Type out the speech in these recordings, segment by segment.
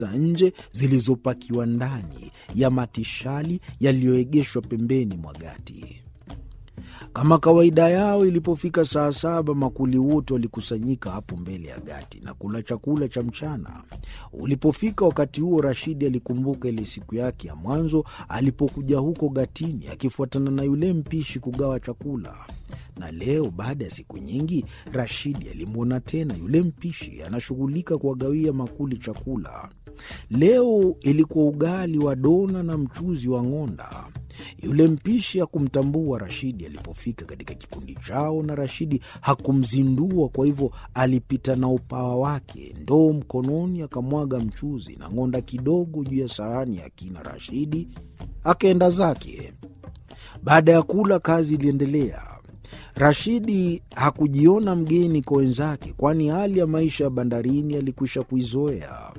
za nje zilizopakiwa ndani ya matishali yaliyoegeshwa pembeni mwa gati. Kama kawaida yao, ilipofika saa saba, makuli wote walikusanyika hapo mbele ya gati na kula chakula cha mchana. Ulipofika wakati huo, Rashidi alikumbuka ile siku yake ya mwanzo alipokuja huko gatini akifuatana na yule mpishi kugawa chakula. Na leo baada ya siku nyingi, Rashidi alimwona tena yule mpishi anashughulika kuwagawia makuli chakula. Leo ilikuwa ugali wa dona na mchuzi wa ng'onda. Yule mpishi hakumtambua Rashidi alipofika katika kikundi chao, na Rashidi hakumzindua. Kwa hivyo alipita na upawa wake, ndoo mkononi, akamwaga mchuzi na ng'onda kidogo juu ya sahani ya kina Rashidi, akaenda zake. Baada ya kula, kazi iliendelea. Rashidi hakujiona mgeni kwa wenzake, kwani hali ya maisha ya bandarini alikwisha kuizoea.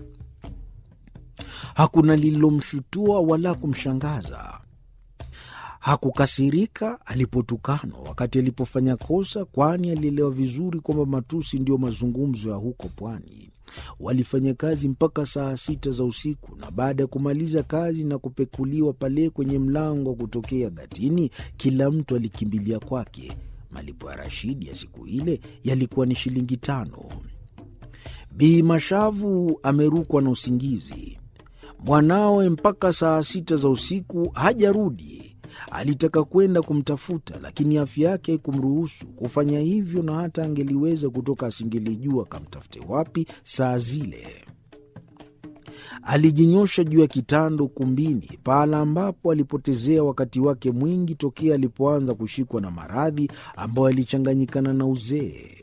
Hakuna lililomshutua wala kumshangaza. Hakukasirika alipotukanwa wakati alipofanya kosa, kwani alielewa vizuri kwamba matusi ndiyo mazungumzo ya huko pwani. Walifanya kazi mpaka saa sita za usiku, na baada ya kumaliza kazi na kupekuliwa pale kwenye mlango wa kutokea gatini, kila mtu alikimbilia kwake. Malipo ya Rashidi ya siku ile yalikuwa ni shilingi tano. Bi Mashavu amerukwa na usingizi. Mwanawe mpaka saa sita za usiku hajarudi. Alitaka kwenda kumtafuta, lakini afya yake haikumruhusu kufanya hivyo, na hata angeliweza kutoka asingelijua akamtafute wapi saa zile. Alijinyosha juu ya kitanda ukumbini, pahala ambapo alipotezea wakati wake mwingi tokea alipoanza kushikwa na maradhi ambayo yalichanganyikana na uzee.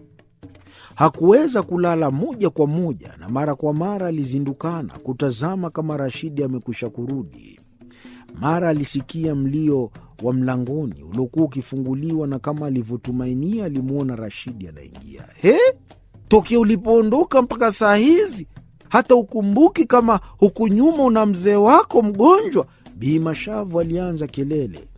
Hakuweza kulala moja kwa moja, na mara kwa mara alizindukana kutazama kama Rashidi amekwisha kurudi. Mara alisikia mlio wa mlangoni uliokuwa ukifunguliwa, na kama alivyotumainia alimwona Rashidi anaingia. He, tokea ulipoondoka mpaka saa hizi hata ukumbuki kama huku nyuma una mzee wako mgonjwa? Bi Mashavu alianza kelele.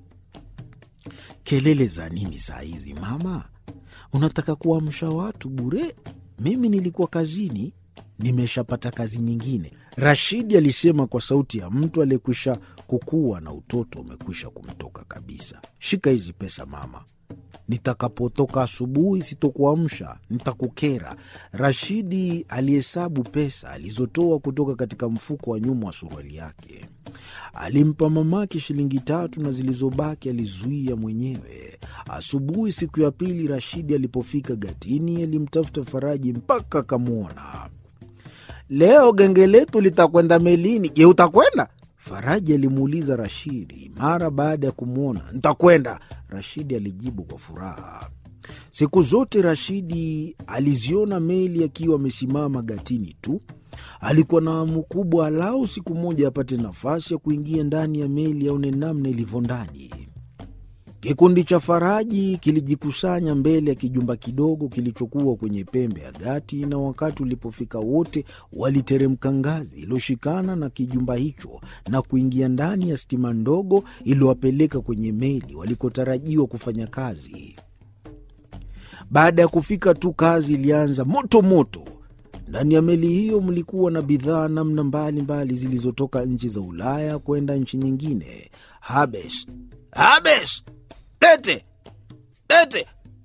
Kelele za nini saa hizi mama? Unataka kuamsha watu bure? Mimi nilikuwa kazini, nimeshapata kazi nyingine, Rashidi alisema kwa sauti ya mtu aliyekwisha kukua na utoto umekwisha kumtoka kabisa. Shika hizi pesa mama, nitakapotoka asubuhi sitokuamsha, nitakukera. Rashidi alihesabu pesa alizotoa kutoka katika mfuko wa nyuma wa suruali yake. Alimpa mamake shilingi tatu na zilizobaki alizuia mwenyewe. Asubuhi siku ya pili, Rashidi alipofika gatini, alimtafuta Faraji mpaka akamwona. Leo genge letu litakwenda melini. Je, utakwenda? Faraji alimuuliza Rashidi mara baada ya kumwona. Ntakwenda, Rashidi alijibu kwa furaha. Siku zote Rashidi aliziona meli akiwa amesimama gatini tu. Alikuwa na hamu kubwa, alau siku moja apate nafasi ya kuingia ndani ya meli aone namna ilivyo ndani. Kikundi cha Faraji kilijikusanya mbele ya kijumba kidogo kilichokuwa kwenye pembe ya gati, na wakati ulipofika wote waliteremka ngazi iliyoshikana na kijumba hicho na kuingia ndani ya stima ndogo iliyowapeleka kwenye meli walikotarajiwa kufanya kazi. Baada ya kufika tu, kazi ilianza moto moto. Ndani ya meli hiyo mlikuwa na bidhaa namna mbalimbali zilizotoka nchi za Ulaya kwenda nchi nyingine. Habes, Habes, Pete, Pete.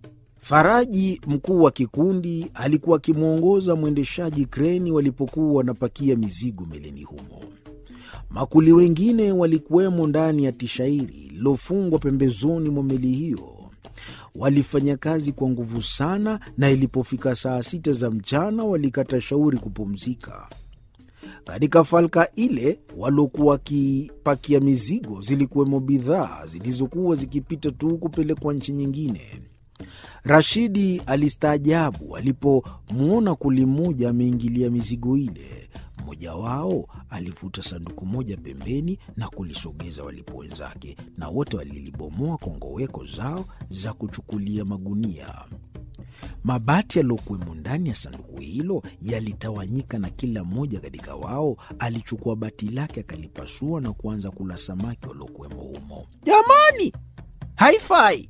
Faraji, mkuu wa kikundi, alikuwa akimwongoza mwendeshaji kreni walipokuwa wanapakia mizigo melini humo. Makuli wengine walikuwemo ndani ya tishairi lililofungwa pembezoni mwa meli hiyo. Walifanya kazi kwa nguvu sana, na ilipofika saa sita za mchana walikata shauri kupumzika. Katika falka ile waliokuwa wakipakia mizigo zilikuwemo bidhaa zilizokuwa zikipita tu kupelekwa nchi nyingine. Rashidi alistaajabu alipomwona kuli mmoja ameingilia mizigo ile. Mmoja wao alivuta sanduku moja pembeni na kulisogeza walipo wenzake, na wote walilibomoa kongoweko zao za kuchukulia magunia. Mabati yaliyokuwemo ndani ya sanduku hilo yalitawanyika, na kila mmoja katika wao alichukua bati lake akalipasua na kuanza kula samaki waliokuwemo humo. Jamani, haifai!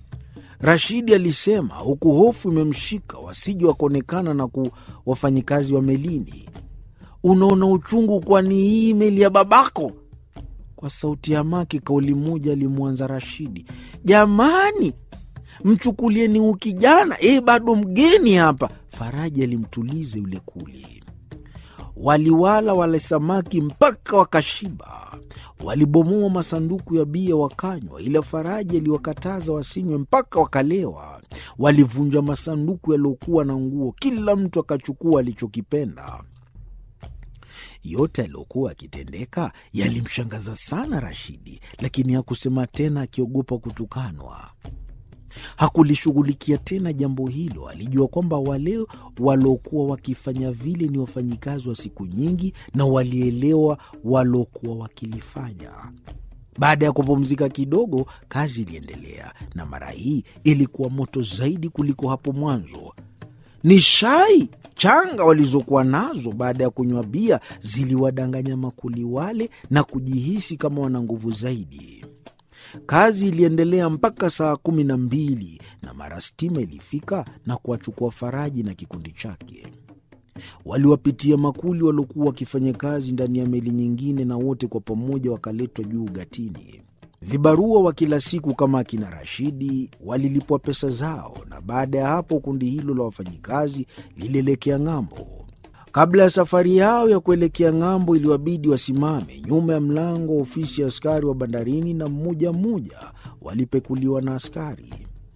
Rashidi alisema huku hofu imemshika wasije wakaonekana na ku wafanyikazi wa melini. unaona uchungu, kwani hii meli ya babako? Kwa sauti ya maki, kauli moja alimwanza Rashidi. Jamani, mchukulieni huu kijana, yeye bado mgeni hapa. Faraji alimtuliza yule kuli. Waliwala wale samaki mpaka wakashiba. Walibomoa masanduku ya bia wakanywa, ila Faraji aliwakataza wasinywe mpaka wakalewa. Walivunja masanduku yaliyokuwa na nguo, kila mtu akachukua alichokipenda. Yote yaliyokuwa yakitendeka yalimshangaza sana Rashidi, lakini hakusema tena, akiogopa kutukanwa. Hakulishughulikia tena jambo hilo. Alijua kwamba wale waliokuwa wakifanya vile ni wafanyikazi wa siku nyingi na walielewa waliokuwa wakilifanya. Baada ya kupumzika kidogo, kazi iliendelea, na mara hii ilikuwa moto zaidi kuliko hapo mwanzo. Ni shai changa walizokuwa nazo baada ya kunywa bia ziliwadanganya makuli wale na kujihisi kama wana nguvu zaidi. Kazi iliendelea mpaka saa kumi na mbili na mara stima ilifika na kuwachukua Faraji na kikundi chake. Waliwapitia makuli waliokuwa wakifanya kazi ndani ya meli nyingine, na wote kwa pamoja wakaletwa juu gatini. Vibarua wa kila siku kama akina Rashidi walilipwa pesa zao, na baada ya hapo kundi hilo la wafanyikazi lilielekea ng'ambo. Kabla ya safari yao ya kuelekea ng'ambo, iliwabidi wasimame nyuma ya mlango wa ofisi ya askari wa bandarini, na mmoja mmoja walipekuliwa na askari.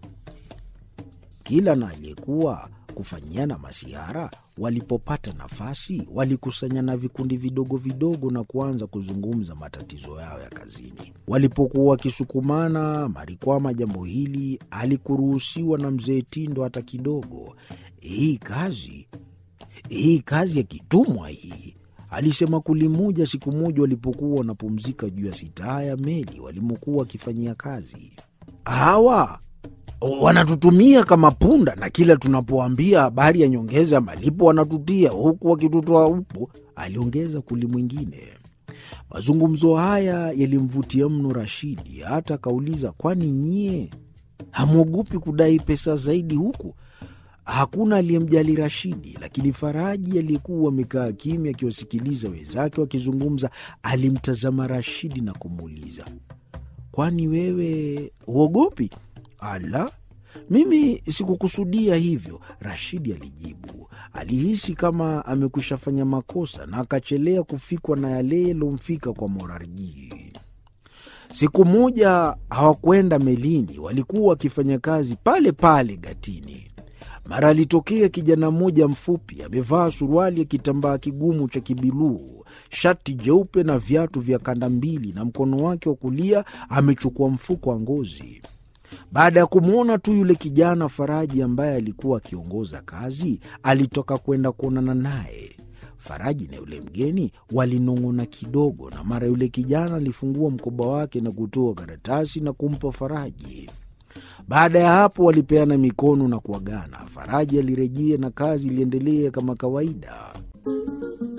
Kila na aliyekuwa kufanyiana masihara, walipopata nafasi, walikusanyana vikundi vidogo vidogo na kuanza kuzungumza matatizo yao ya kazini. Walipokuwa wakisukumana Marikwama, jambo hili halikuruhusiwa na mzee Tindo hata kidogo. Hii kazi hii kazi ya kitumwa hii, alisema kuli moja siku moja walipokuwa wanapumzika juu ya sitaa ya meli walimokuwa wakifanyia kazi. Hawa wanatutumia kama punda, na kila tunapoambia habari ya nyongeza ya malipo wanatutia huku wakitutoa upo, aliongeza kuli mwingine. Mazungumzo haya yalimvutia mno Rashidi, hata akauliza, kwani nyie hamwogopi kudai pesa zaidi huku? Hakuna aliyemjali Rashidi, lakini Faraji aliyekuwa amekaa kimya akiwasikiliza wenzake wakizungumza, alimtazama Rashidi na kumuuliza, kwani wewe huogopi? Ala, mimi sikukusudia hivyo, Rashidi alijibu. Alihisi kama amekwisha fanya makosa na akachelea kufikwa na yale yaliyomfika kwa Morarji. Siku moja hawakwenda melini, walikuwa wakifanya kazi pale pale gatini. Mara alitokea kijana mmoja mfupi, amevaa suruali ya kitambaa kigumu cha kibiluu, shati jeupe na viatu vya kanda mbili, na mkono wake wa kulia amechukua mfuko wa ngozi. Baada ya kumwona tu yule kijana, Faraji ambaye alikuwa akiongoza kazi alitoka kwenda kuonana naye. Faraji na yule mgeni walinong'ona kidogo, na mara yule kijana alifungua mkoba wake na kutoa karatasi na kumpa Faraji. Baada ya hapo walipeana mikono na kuagana. Faraji alirejea na kazi iliendelea kama kawaida.